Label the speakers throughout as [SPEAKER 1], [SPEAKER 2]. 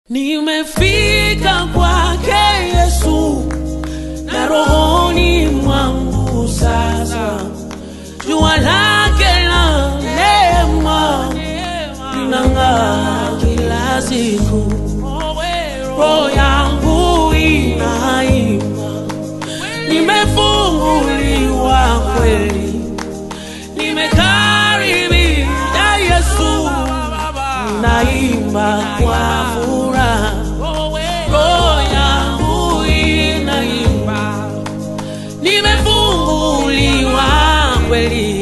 [SPEAKER 1] Nimefika kwake Yesu na rohoni mwangu sasa, jua lake la neema linang'aa kila siku, roho yangu inaimba, nimefunguliwa kweli, nimekaribia Yesu, naimba kwa furaha, roho yangu inaimba, nimefunguliwa kweli,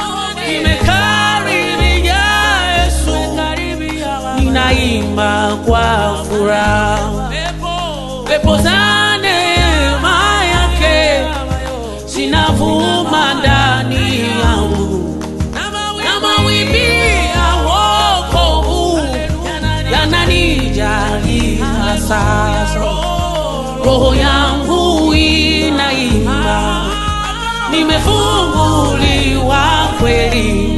[SPEAKER 1] nimekaribia Yesu, ninaimba kwa furaha, pepo za neema yake zinavuma ndani yangu na mawimbi ya wokovu yananijalia sasa, roho yangu inaimba, nimefunguliwa kweli,